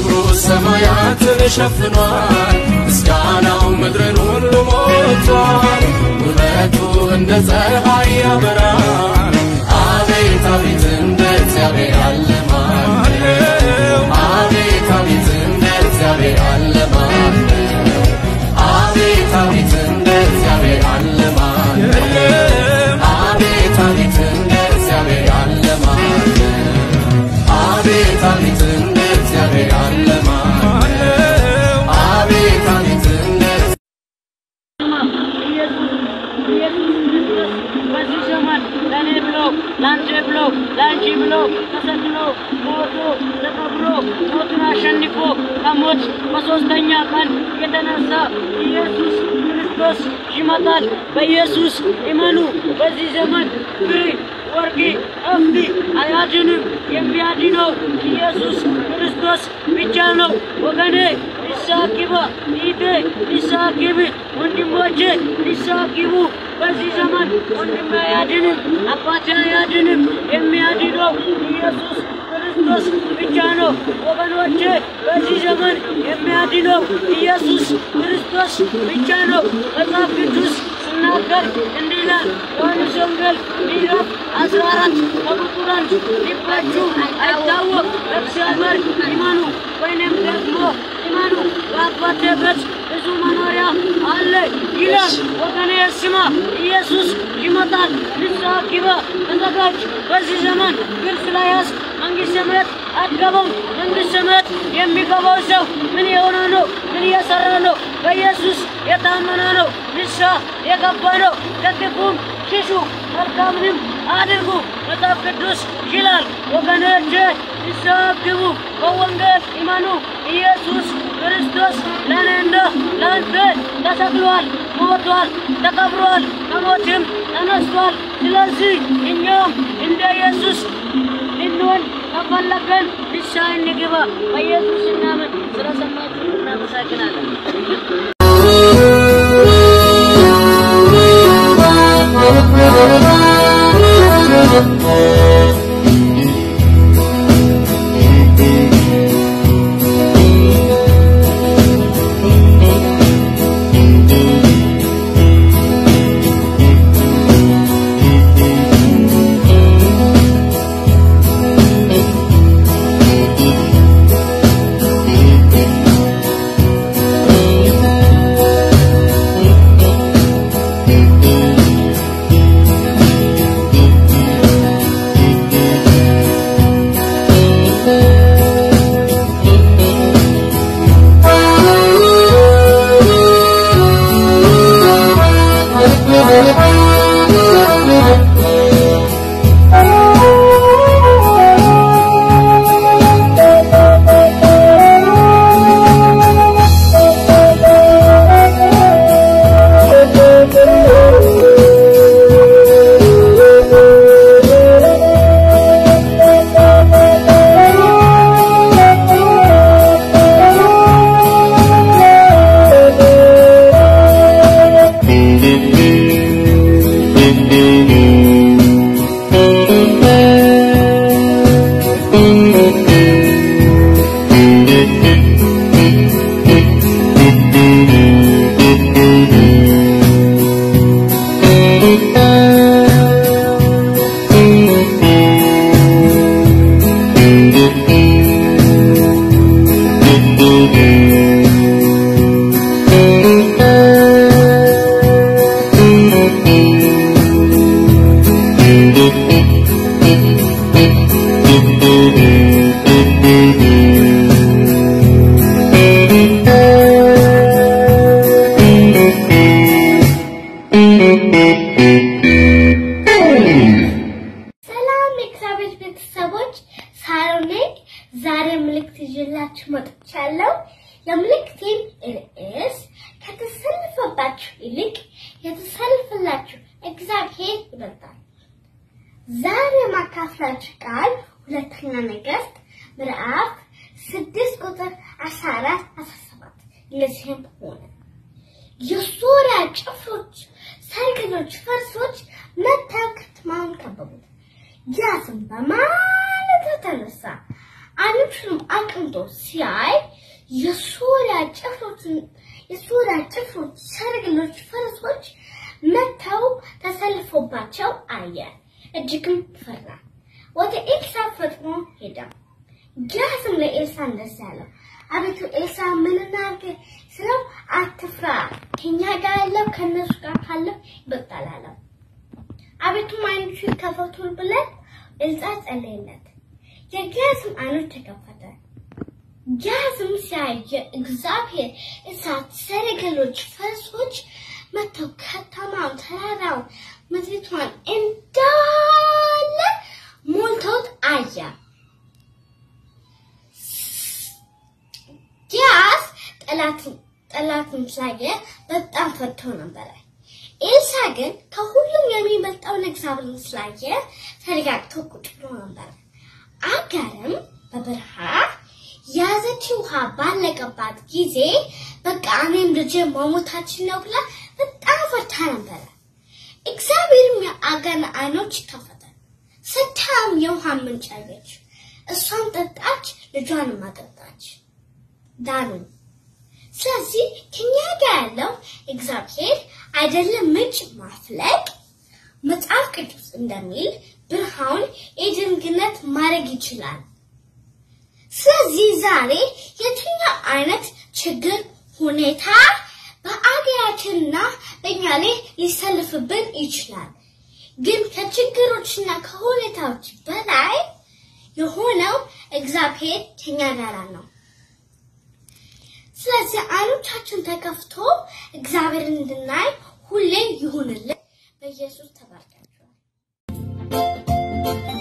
ክብሩ ሰማያትን ሸፍኗል። ምስጋናው ምድርን ሁሉ ሞልቷል። ውበቱ እንደ ፀሐይ ያበራል። አቤት አቤት እንደ እግዚአብሔር ያለ ማን ነው? አቤት አቤት እንደ እግዚአብሔር ያለ ማን ነው? አቤት አቤት እንደ እግዚአብሔር ያለ ማን ነው? አቤት አቤት እንደ እግዚአብሔር ያለ ማን ነው? አቤት አቤት እንደ እግዚአብሔር ያለ ማን ነው? አቤት አቤት እንደ በዚህ ዘመን ለእኔ ብሎ ለአንተ ብሎ ለአንቺ ብሎ ተሰቅሎ ሞቶ ተቀብሮ ሞቱን አሸንፎ ከሞት በሦስተኛ ቀን የተነሳ ኢየሱስ ክርስቶስ ይመጣል። በኢየሱስ እመኑ። በዚህ ዘመን ብር፣ ወርቅ፣ እምቢ አያድንም። የሚያድነው ኢየሱስ ክርስቶስ ብቻ ነው። ወገኔ ንስሐ ግባ፣ እህቴ ንስሐ ግቢ፣ ወንድሞቼ ንስሐ ግቡ። በዚህ ዘመን ወንድሜ አያድንም፣ አባቴ አያድንም። የሚያድነው ኢየሱስ ክርስቶስ ብቻ ነው። ወገኖቼ በዚህ ዘመን የሚያድነው ኢየሱስ ክርስቶስ ብቻ ነው። መጽሐፍ ቅዱስ ሲናገር እንዲህ ይላል። ዮሐንስ ወንጌል ምዕራፍ አስራ አራት ከቁጥር አንድ ልባችሁ አይታወቅ በእግዚአብሔር ይመኑ ወይንም ደግሞ ይመኑ በአባቴ ቤት ብዙ መኖሪያ አለ ይላል። ወገኔ ስማ፣ ኢየሱስ ይመጣል። ንስሐ ግባ፣ ተዘጋጅ። በዚህ ዘመን ግን ስለያዝክ መንግሥተ ሰማያት አትገባም። መንግሥተ ሰማያት የሚገባው ሰው ምን የሆነ ነው? ምን እየሰራ ነው? በኢየሱስ የታመነ ነው። ንስሐ የገባ ነው። ከክፉም ሽሹ፣ መልካምንም አድርጉ። መጽሐፍ ቅዱስ ይላል። ወገኖቼ ንስሐ ግቡ፣ በወንጌል ይመኑ። ኢየሱስ ክርስቶስ ለእኔና ለአንተ ተሰቅሏል፣ ሞቷል፣ ተቀብሯል፣ ከሞትም ተነስቷል። ስለዚህ እኛም እንደ ኢየሱስ ልንሆን ከፈለገን ንስሐ እንግባ። በኢየሱስ እናምን። ስለሰማችሁ እናመሰግናለን። ሰላም የእግዚአብሔር ቤተሰቦች፣ ሳሮን ነኝ። ዛሬ ምልክት ይዤላችሁ መጥቻለሁ። የምልክቴን ርዕስ ከተሰለፈባችሁ ይልቅ የተሰለፈላችሁ እግዚአብሔር ይበልጣል። ዛሬ ማካፍላችሁ ቃል ሁለተኛ ነገሥት ምዕራፍ ስድስት ቁጥር አስራ አራት አስራ ሰባት እንደዚህም ሆነ የሶሪያ ጭፍሮች፣ ሰልፈኞች፣ ፈረሶች መጥተው ከተማውን ከበቡት። ያስም በማለዳ ተነሳ፣ አንዱንም አቅም ተቀምጦ ሲያይ የሶሪያ ጭፍሮችን የሶሪያ ጭፍሮች ሰረገሎች፣ ፈረሶች መጥተው ተሰልፎባቸው አየ። እጅግም ፈራ። ወደ ኤልሳ ፈጥኖ ሄደ። ጊያዝም ለኤልሳ እንደዚህ አለው፣ አቤቱ ኤልሳ ምን እናድርግ ስለው፣ አትፍራ፣ ከኛ ጋር ያለው ከእነሱ ጋር ካለው ይበልጣል አለው። አቤቱ ዓይኖቹ ይከፈቱ ብለን ኤልሳ ጸለየለት። የጊያዝም ዓይኖች ተከፈተ። ጊያዝም ሲያየ እግዚአብሔር እሳት፣ ሰረገሎች፣ ፈረሶች መጥተው ከተማውን፣ ተራራውን፣ ምድሪቷን እንዳለ ሞልተውት አየ። ጊያዝ ጠላትን ጠላትን ስላየ በጣም ፈርቶ ነበረ። ኤልሳ ግን ከሁሉም የሚበልጠውን እግዚአብሔርን ስላየ ተረጋግቶ ቁጭ ብሎ ነበረ። አጋርም በበረሃ ያዘችው ውሃ ባለቀባት ጊዜ በቃ እኔም ልጄ መሞታችን ነው ብላ በጣም ፈርታ ነበረ። እግዚአብሔርም የአጋርን ዓይኖች ከፈተ። ስታም የውሃ ምንጭ አየች። እሷን ጠጣች፣ ልጇንም አጠጣች፣ ዳኑ። ስለዚህ ከኛ ጋር ያለው እግዚአብሔር አይደለም ምንጭ ማፍለቅ መጽሐፍ ቅዱስ እንደሚል ብርሃን የድንግነት ማድረግ ይችላል። ስለዚህ ዛሬ የትኛው አይነት ችግር ሁኔታ በአገራችንና በእኛ ላይ ሊሰልፍብን ይችላል። ግን ከችግሮችና ከሁኔታዎች በላይ የሆነው እግዚአብሔር ከኛ ጋር ነው። ስለዚህ አይኖቻችን ተከፍቶ እግዚአብሔርን እንድናይ ሁሌ ይሁንልን። በኢየሱስ ተባርካችኋል።